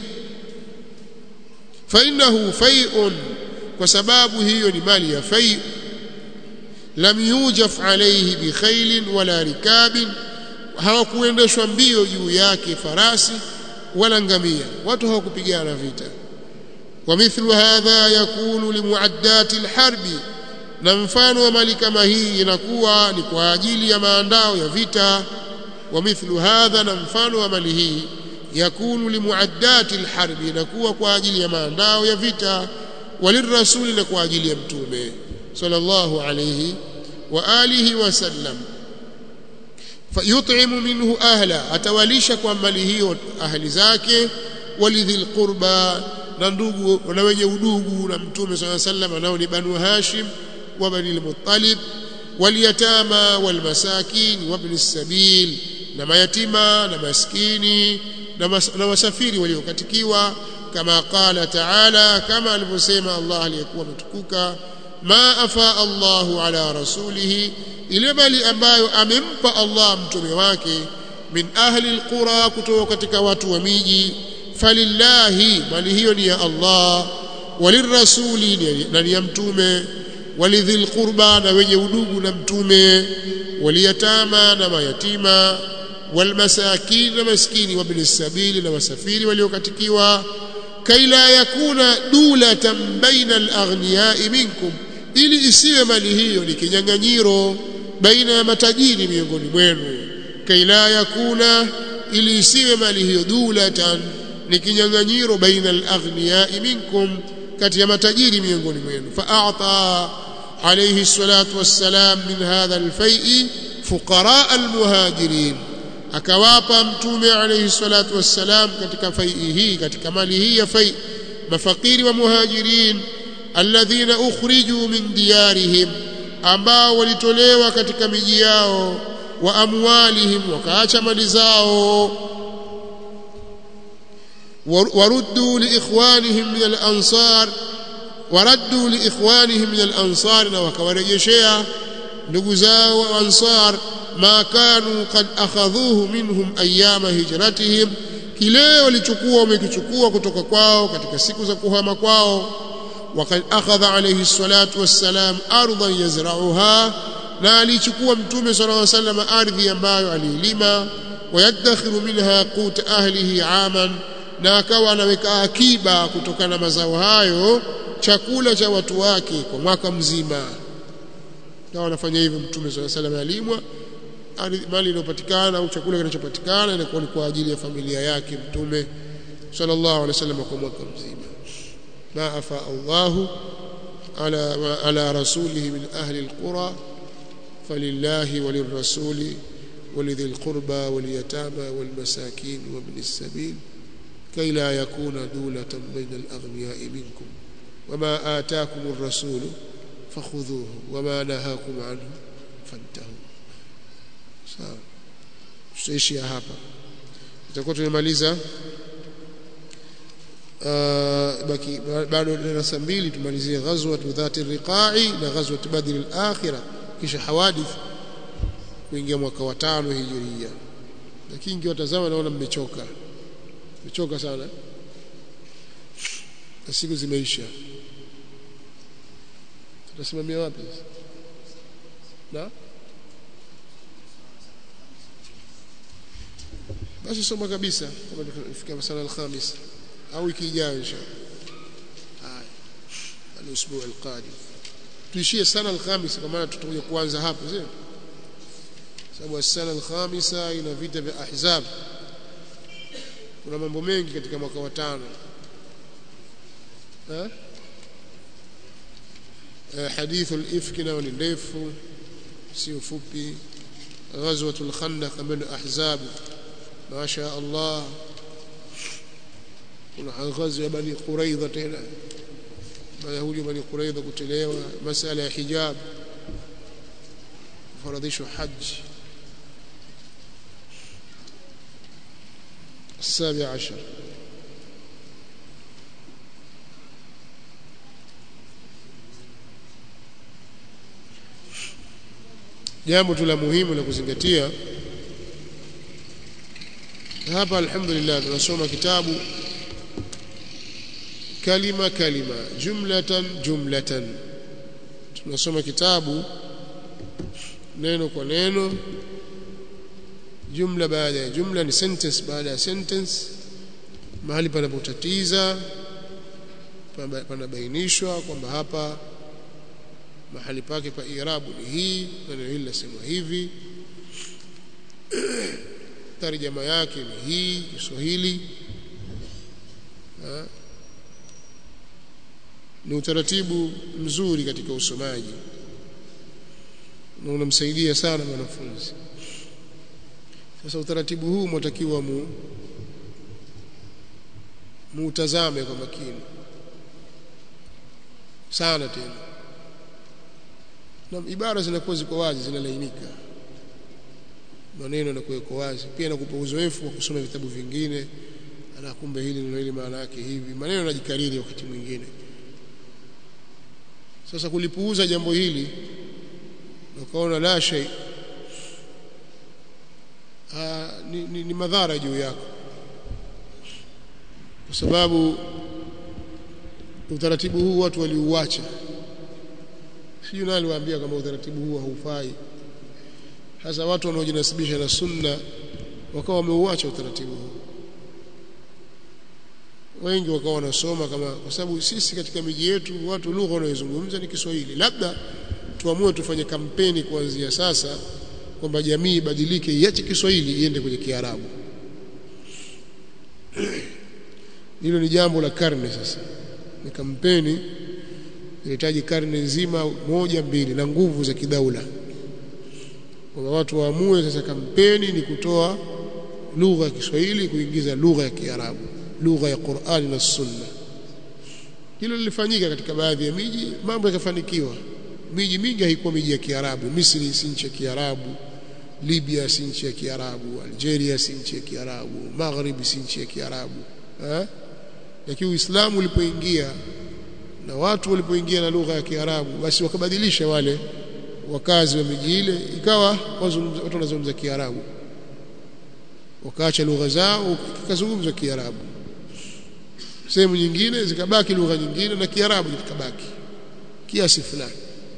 fa innahu fai'un kwa sababu hiyo ni mali ya fai lam yujaf alayhi bi khailin wala rikabin hawakuendeshwa mbio juu yake farasi wala ngamia watu hawakupigana vita ومثل هذا يكون لمعدات الحرب na mfano wa mali kama hii inakuwa ni kwa ajili ya maandao ya vita ومثل هذا نمفان ومله يكون لمعدات الحرب نكون kwa ajili ya maandao ya vita walirrasul na kwa ajili ya mtume sallallahu alayhi wa alihi wasallam fayut'imu minhu ahla atawalisha kwa mali hiyo ahli zake walidhil qurba na ndugu na wenye udugu na mtume sallallahu alayhi wasallam nao ni banu hashim wa bani al-muttalib واليتامى والمساكين وابن السبيل na mayatima na maskini na wasafiri waliokatikiwa kama qala taala kama alivyosema Allah aliyekuwa mtukuka ma afa Allahu ala rasulihi ile bali ambayo amempa Allah mtume wake min ahli alqura kutoka katika watu wa miji falillahi mali hiyo ni ya Allah walirrasuli na ni ya mtume walidhil qurba na wenye udugu na mtume waliyatama na mayatima walmasakin na maskini wabni sabili na wasafiri waliokatikiwa kaila yakuna dulatan baina alaghniyai minkum ili isiwe mali hiyo ni kinyang'anyiro baina ya matajiri miongoni mwenu kaila yakuna ili isiwe mali hiyo dulatan ni kinyang'anyiro baina alaghniyai minkum kati ya matajiri miongoni mwenu fa'ata alayhi salatu wassalam min hadha alfai'i fuqara almuhajirin akawapa mtume alayhi salatu wassalam katika fai'i hii katika mali hii ya fai mafakiri wa muhajirin alladhina ukhriju min diyarihim ambao walitolewa katika miji yao wa amwalihim wakaacha mali zao waruddu liikhwanihim min al-ansar waraddu liikhwanihim min al-ansar na wakawarejeshea ndugu zao wa ansar ma kanu qad akhadhuhu minhum ayyama hijratihim kile walichukua wamekichukua kutoka kwao katika siku za kuhama kwao وقد أخذ عليه الصلاة والسلام أرضا يزرعها na alichukua mtume صلى الله عليه وسلم ardhi ambayo alilima wayadakhiru minha qut ahlihi aman na akawa anaweka akiba kutokana na mazao hayo chakula cha watu wake kwa mwaka mzima na wanafanya hivyo mtume صلى الله عليه وسلم alimwa mali inayopatikana au chakula kinachopatikana inakuwa ni kwa ajili ya familia yake mtume sallallahu alaihi wasallam kwa mwaka mzima ما أفاء الله على على رسوله من أهل القرى فلله وللرسول ولذي القربى واليتامى والمساكين وابن السبيل كي لا يكون دولة بين الأغنياء منكم وما آتاكم الرسول فخذوه وما نهاكم عنه فانتهوا sawa tutaishia hapa tutakuwa tumemaliza baki bado darasa mbili tumalizie ghazwat dhati riqa'i na ghazwat badr al-akhirah kisha hawadith kuingia mwaka wa tano hijiria lakini ngiwatazama naona mmechoka mmechoka sana na siku zimeisha tutasimamia wapi na basi soma kabisa kama tufikia masala al-khamis au wiki ijayo inshallah haya al-usbu' al-qadim tuishie sana al-khamis kwa maana tutakuja kuanza hapo sio sababu sana al-khamisa ina vita vya ahzab kuna mambo mengi katika mwaka wa tano eh hadithu al-ifk nao ni ndefu sio fupi ghazwatul khandaq min ahzab ما شاء الله kuna ghazi ya bani quraidha tena mayahudi bani quraidha kutelewa masala ya hijab faradhisho haji السابع عشر jambo tu la muhimu la kuzingatia hapa alhamdulillah tunasoma kitabu kalima kalima jumlatan jumlatan tunasoma kitabu neno kwa neno jumla baada ya jumla ni sentence baada ya sentence mahali panapotatiza panabainishwa kwamba hapa mahali pake pa irabu ni hii neno hili lasemwa hivi tarjama yake ni hii Kiswahili ni utaratibu mzuri katika usomaji na unamsaidia sana mwanafunzi sasa utaratibu huu mwatakiwa mu muutazame kwa makini sana tena na ibara zinakuwa ziko wazi zinalainika maneno yanakuwa wazi pia nakupa uzoefu wa kusoma vitabu vingine ana kumbe hili neno hili maana yake hivi maneno yanajikariri wakati mwingine sasa kulipuuza jambo hili ukaona la shay ni, ni, ni madhara juu yako kwa sababu utaratibu huu watu waliuacha sijui nani aliwaambia kama utaratibu huu haufai hasa watu wanaojinasibisha na sunna wakawa wameuacha utaratibu huu wengi wakawa wanasoma kama kwa sababu sisi katika miji yetu watu lugha wanayozungumza ni Kiswahili labda tuamue tufanye kampeni kuanzia sasa kwamba jamii ibadilike iache Kiswahili iende kwenye Kiarabu hilo ni jambo la karne sasa ni kampeni inahitaji karne nzima moja mbili na nguvu za kidaula kwamba watu waamue sasa kampeni ni kutoa lugha ya Kiswahili kuingiza lugha ya Kiarabu lugha ya Qur'ani na Sunna hilo lilifanyika katika baadhi ya miji mambo yakafanikiwa miji mingi haikuwa miji ya Kiarabu Misri si nchi ya Kiarabu Libya si nchi ya Kiarabu Algeria si nchi ya Kiarabu Maghrib si nchi ya Kiarabu eh lakini Uislamu ulipoingia na watu walipoingia na lugha ya Kiarabu basi wakabadilisha wale wakazi wa miji ile ikawa watu wanazungumza Kiarabu wakaacha lugha zao kikazungumzwa Kiarabu sehemu nyingine zikabaki lugha nyingine na Kiarabu kikabaki kiasi fulani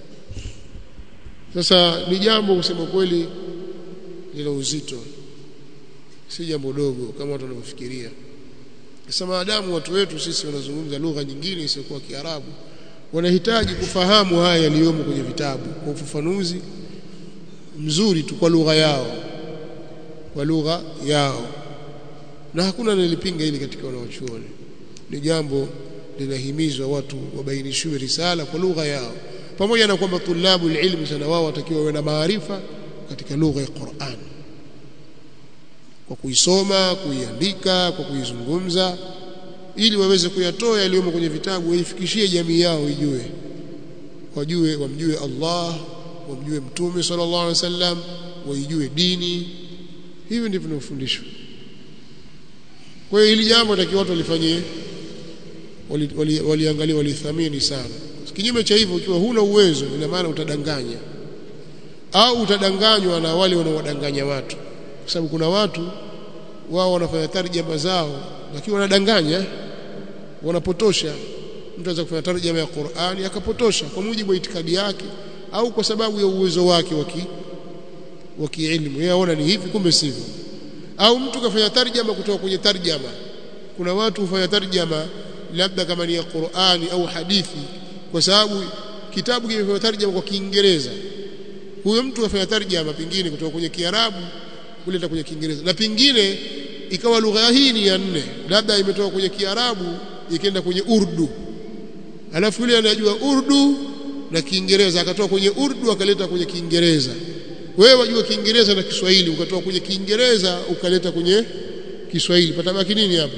sasa ni jambo kusema kweli lina uzito si jambo dogo kama watu wanavyofikiria sasa maadamu watu wetu sisi wanazungumza lugha nyingine isiyokuwa Kiarabu wanahitaji kufahamu haya yaliyomo kwenye vitabu kwa ufafanuzi mzuri tu kwa lugha yao kwa lugha yao na hakuna anayelipinga hili katika wanaochuoni ni jambo linahimizwa watu wabainishiwe risala kwa lugha yao pamoja na kwamba tulabu ilmu sana wao watakiwa wawe na maarifa katika lugha ya Qur'an kwa kuisoma kuiandika kwa kuizungumza ili waweze kuyatoa yaliyomo kwenye vitabu waifikishie jamii yao ijue wajue wamjue Allah wamjue mtume sallallahu alaihi wasallam waijue dini hivi ndivyo tunafundishwa kwa hiyo hili jambo takiwa watu walifanyie waliangalia wali, wali walithamini sana kinyume cha hivyo ukiwa huna uwezo ina maana utadanganya au utadanganywa na wale wanaodanganya watu kwa sababu kuna watu wao wanafanya tarjama zao lakini wanadanganya wanapotosha mtu anaweza kufanya tarjama ya Qur'ani akapotosha kwa mujibu wa itikadi yake au kwa sababu ya uwezo wake waki wa kielimu yeye aona ni hivi kumbe sivyo au mtu kafanya tarjama kutoka kwenye tarjama kuna watu hufanya tarjama labda kama ni ya Qur'ani au hadithi kwa sababu kitabu kimefanya tarjama kwa Kiingereza huyo mtu afanya tarjama pingine kutoka kwenye Kiarabu kuleta kwenye Kiingereza na pingine ikawa lugha hii ni ya nne labda imetoka kwenye Kiarabu ikaenda kwenye Urdu alafu yule anajua Urdu na Kiingereza akatoa kwenye Urdu akaleta kwenye Kiingereza wewe wajua Kiingereza na Kiswahili ukatoa kwenye Kiingereza ukaleta kwenye Kiswahili patabaki nini hapa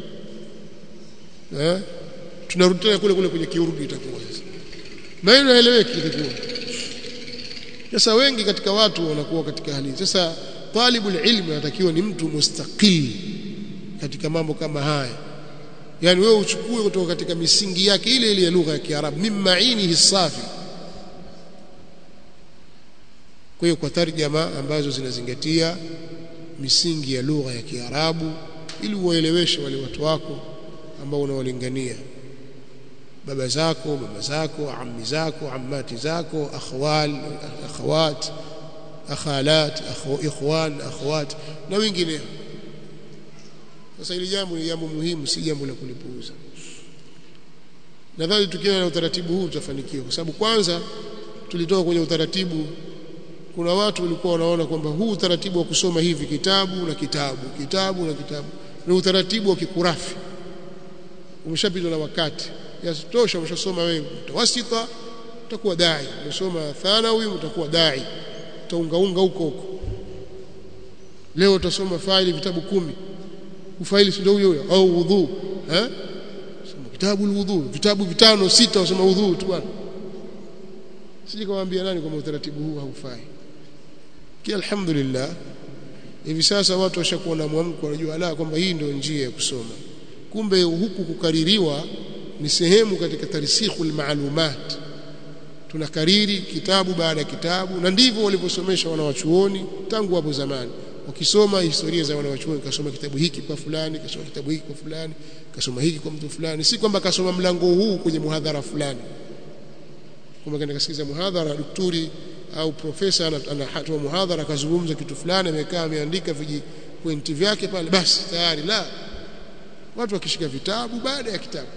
eh tunarudi tena kule kule kwenye Kiurdu itakuwa sasa na hilo haeleweki itakuwa sasa wengi katika watu wanakuwa katika hali sasa talibul ilmi anatakiwa ni mtu mustaqil katika mambo kama haya yani wewe uchukue kutoka katika misingi yake ile ile ya lugha ya Kiarabu mimma inihi safi kwa hiyo kwa tarjama ambazo zinazingatia misingi ya lugha ya Kiarabu ili uwaeleweshe wale watu wako ambao unawalingania baba zako mama zako ammi zako ammati zako akhwal akhawat akhalat ikhwan akhawat na wengineo sasa hili jambo ni jambo muhimu si jambo la kulipuuza nadhani tukiwa na utaratibu huu tutafanikiwa kwa sababu kwanza tulitoka kwenye utaratibu kuna watu walikuwa wanaona kwamba huu utaratibu wa kusoma hivi kitabu na kitabu kitabu na kitabu ni utaratibu wa kikurafi umeshapitwa na wakati yasitosha umeshasoma wewe mtawasita utakuwa dai umesoma thanawi utakuwa dai utaungaunga huko huko leo utasoma faili vitabu kumi ufaili si ndio huyo au udhu eh soma kitabu udhu vitabu vitano sita usoma udhu tu bwana sije kawaambia nani kwamba utaratibu huu haufai kia alhamdulillah hivi sasa watu washakuwa na mwamko wanajua la kwamba hii ndio njia ya kusoma kumbe huku kukaririwa ni sehemu katika tarsikhul maalumat tunakariri kitabu baada ya kitabu na ndivyo walivyosomesha wanawachuoni tangu hapo zamani wakisoma historia za wanawachuoni kasoma kitabu hiki kwa fulani kasoma kitabu hiki kwa fulani kasoma hiki kwa mtu fulani si kwamba kasoma mlango huu kwenye muhadhara fulani kama kaenda kasikiza muhadhara daktari au profesa anatoa muhadhara akazungumza kitu fulani amekaa ameandika viji pointi vyake pale basi tayari la watu wakishika vitabu baada ya kitabu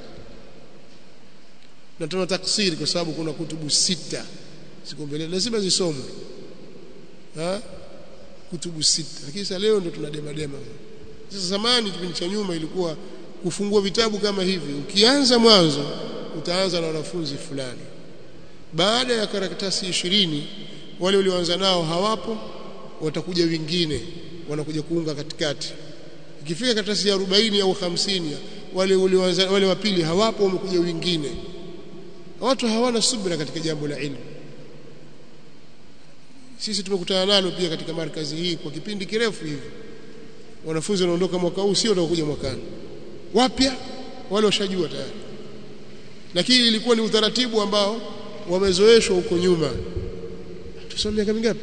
na tuna taksiri kwa sababu kuna kutubu sita siku mbele lazima zisomwe ha kutubu sita lakini sasa leo ndo tuna dema dema sasa zamani kipindi cha nyuma ilikuwa kufungua vitabu kama hivi ukianza mwanzo utaanza na wanafunzi fulani baada ya karatasi ishirini wale walioanza nao hawapo watakuja wengine wanakuja kuunga katikati ikifika karatasi ya 40 au 50 wale walioanza wale wa pili hawapo wamekuja wengine watu hawana subira katika jambo la ilmu sisi tumekutana nalo pia katika markazi hii kwa kipindi kirefu hivi wanafunzi wanaondoka mwaka huu sio watakuja mwakani wapya wale washajua tayari lakini ilikuwa ni utaratibu ambao wamezoeshwa huko nyuma tusome miaka mingapi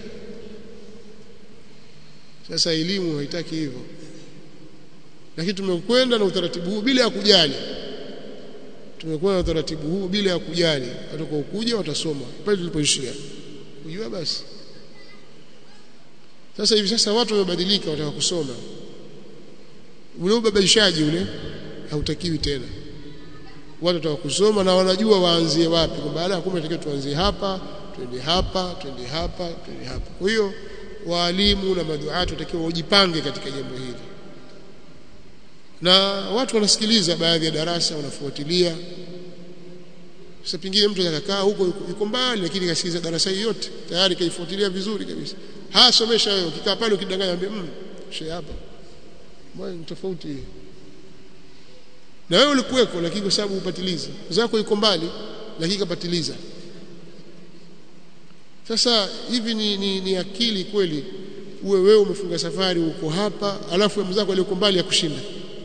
sasa elimu haitaki hivyo lakini tumekwenda na utaratibu huu bila ya kujali tumekwenda na utaratibu huu bila ya kujali watakuwa ukuja watasoma pale tulipoishia kujua basi sasa hivi sasa watu wamebadilika wataka kusoma ule ubabaishaji ule hautakiwi tena watu wataka kusoma na wanajua waanzie wapi kwa baada ya kumbe tunatakiwa tuanzie hapa twende hapa twende hapa twende hapa kwa hiyo waalimu na maduati watakiwa wajipange katika jambo hili na watu wanasikiliza baadhi ya darasa wanafuatilia sasa pingine mtu akakaa huko yuko mbali lakini kasikiliza darasa hii yote tayari kaifuatilia vizuri kabisa hasomesha wewe ukikaa pale ukidanganya ambie mm shehe hapa mbona tofauti na wewe ulikuweko lakini kwa sababu upatiliza zako yuko mbali lakini kapatiliza sasa hivi ni, ni, ni akili kweli uwe wewe umefunga safari uko hapa alafu mzako aliyoko mbali akushinda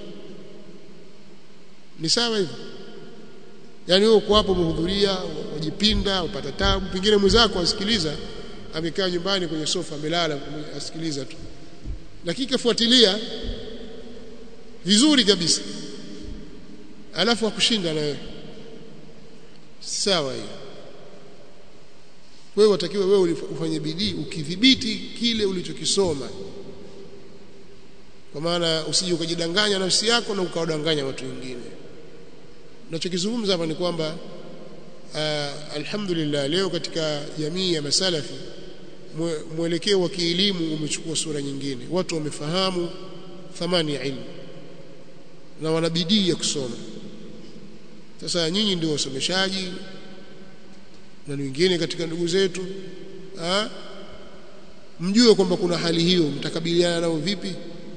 ni sawa hivyo yani wewe uko hapo umehudhuria wajipinda upata tabu pengine mwenzako asikiliza amekaa nyumbani kwenye sofa amelala asikiliza tu lakini kafuatilia vizuri kabisa alafu akushinda na wewe sawa hiyo wewe watakiwa wewe ufanye bidii ukidhibiti kile ulichokisoma kwa maana usije ukajidanganya nafsi yako na ukawadanganya watu wengine nachokizungumza hapa ni kwamba uh, alhamdulillah leo katika jamii ya masalafi mwelekeo wa kielimu umechukua sura nyingine watu wamefahamu thamani ya ilmu na wana bidii ya kusoma sasa nyinyi ndio wasomeshaji na wengine katika ndugu zetu ha? mjue kwamba kuna hali hiyo mtakabiliana nao vipi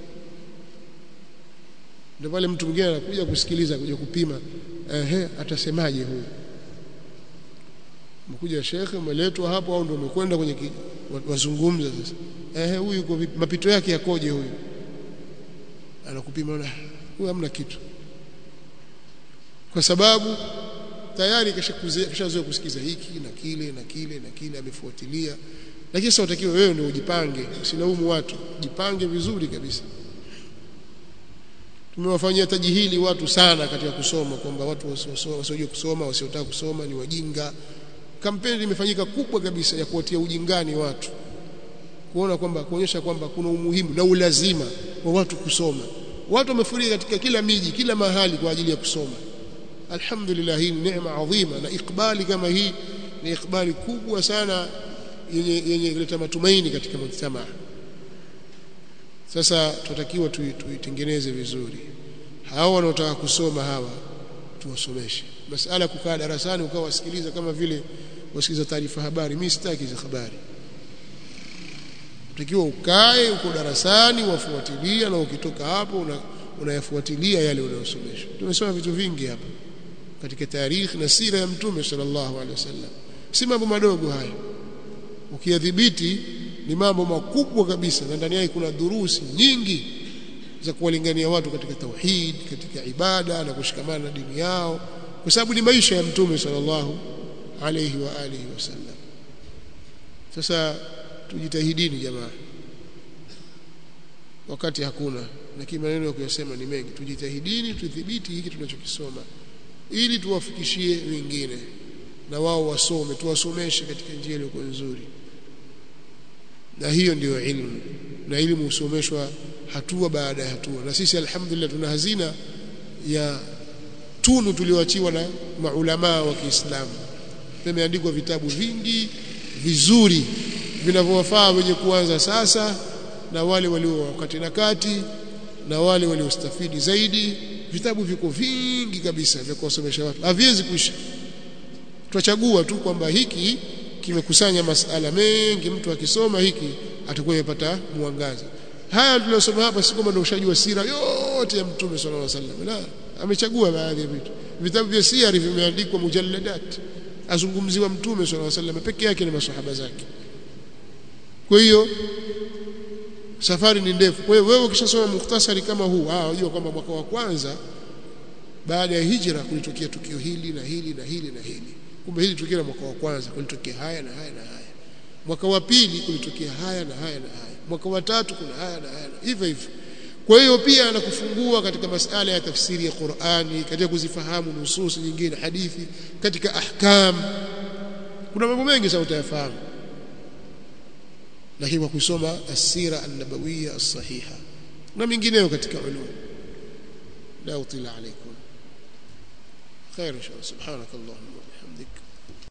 ndio pale mtu mwingine anakuja kusikiliza kuja kupima ehe atasemaje huyu mkuja shekhe umeletwa hapo au ndio umekwenda kwenye ki, wazungumza sasa ehe huyu yuko vipi mapito yake yakoje huyu anakupima na huyu hamna kitu kwa sababu tayari kishazoea kusikiza hiki na kile na kile na kile amefuatilia lakini sasa utakiwa wewe ndio ujipange usilaumu watu jipange vizuri kabisa tumewafanyia tajihili watu sana katika kusoma kwamba watu wasiojua kusoma wasiotaka kusoma ni wajinga kampeni imefanyika kubwa kabisa ya kuwatia ujingani watu kuona kwamba kuonyesha kwamba kuna umuhimu na ulazima wa watu kusoma watu wamefurika katika kila miji kila mahali kwa ajili ya kusoma alhamdulillah hii ni neema adhima na ikbali kama hii ni ikbali kubwa sana yenye yenye kuleta matumaini katika mujtamaa sasa tunatakiwa tuitengeneze vizuri hao wanaotaka kusoma hawa tuwasomeshe masala kukaa darasani ukawa wasikiliza kama vile wasikiliza taarifa habari mimi sitaki hizo habari utakiwa ukae uko darasani wafuatilia na ukitoka hapo una, unayafuatilia yale unayosomeshwa tumesoma vitu vingi hapa katika tarikhi na sira ya mtume sallallahu alaihi wasallam si mambo madogo haya ukiyadhibiti ni mambo makubwa kabisa na ndani yake kuna durusi nyingi za kuwalingania watu katika tauhid katika ibada na kushikamana na dini yao kwa sababu ni maisha ya mtume sallallahu alayhi wa alihi wasallam sasa tujitahidini jamaa wakati hakuna lakini maneno ya kuyasema ni mengi tujitahidini tudhibiti hiki tunachokisoma ili tuwafikishie wengine na wao wasome tuwasomeshe katika njia iliyo nzuri na hiyo ndiyo ilmu na elimu husomeshwa hatua baada ya hatua na sisi alhamdulillah tuna hazina ya tunu tulioachiwa na maulamaa wa Kiislamu vimeandikwa vitabu vingi vizuri vinavyowafaa wenye kuanza sasa na wale walio wakati na kati na wale waliostafidi zaidi vitabu viko vingi kabisa vya kuwasomesha watu haviwezi kuisha tutachagua tu kwamba hiki kimekusanya masala mengi mtu akisoma hiki atakuwa yepata mwangaza haya tuliyosoma hapa si kwamba ndio ushajua sira yote ya mtume sallallahu alaihi wasallam la amechagua baadhi ya vitu vitabu vya siri vimeandikwa mujalladat azungumziwa mtume sallallahu alaihi wasallam peke yake na maswahaba zake kwa hiyo safari ni ndefu kwa hiyo wewe ukishasoma mukhtasari kama huu ah unajua kwamba mwaka wa kwanza baada ya hijra kulitokea tukio hili na hili na hili na hili kumbe hili tukio la mwaka wa kwanza kulitokea haya na haya na haya mwaka wa pili kulitokea haya na haya na haya mwaka wa tatu kuna haya na haya hivyo hivyo kwa hiyo pia anakufungua katika masala ya tafsiri ya Qur'ani katika kuzifahamu nususi nyingine hadithi katika ahkam kuna mambo mengi sana utayafahamu lakini kwa kusoma asira an-nabawiyya as-sahiha na mingineyo katika ulum la utila alaykum خير ان شاء الله سبحانك اللهم وبحمدك